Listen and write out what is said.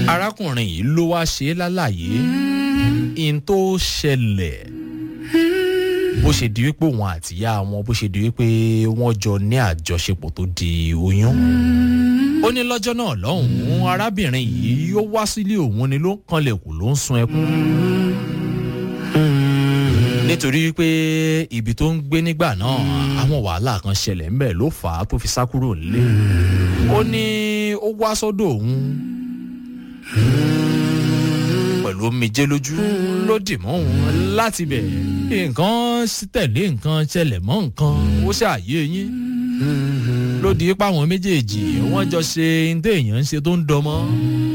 arákùnrin yìí ló wá ṣe é lálàyé in tó ṣẹlẹ̀ bó ṣe di wípé òun àtìyá wọn bó ṣe di wípé wọ́n jọ ní àjọṣepọ̀ tó di oyún ó ní lọ́jọ́ náà lọ́hùn-ún arábìnrin yìí yóò wá sílé òun ni ló ń kanlẹ̀kùn ló ń sun ẹkún nítorí wípé ibi tó ń gbé nígbà náà àwọn wàhálà kan ṣẹlẹ̀ ńbẹ̀ ló fà á tó fi sá kúrò nílé ó ní ó wá sọ́dọ̀ òun pẹ̀lú omijé lójú ló dì mọ́ òun láti bẹ̀ nǹkan tẹ̀lé nǹkan ṣẹlẹ̀ mọ́ nǹkan ó ṣàyè yín ló di páwọn méjèèjì wọ́n jọ ṣe ní téèyàn ń ṣe tó ń dọmọ́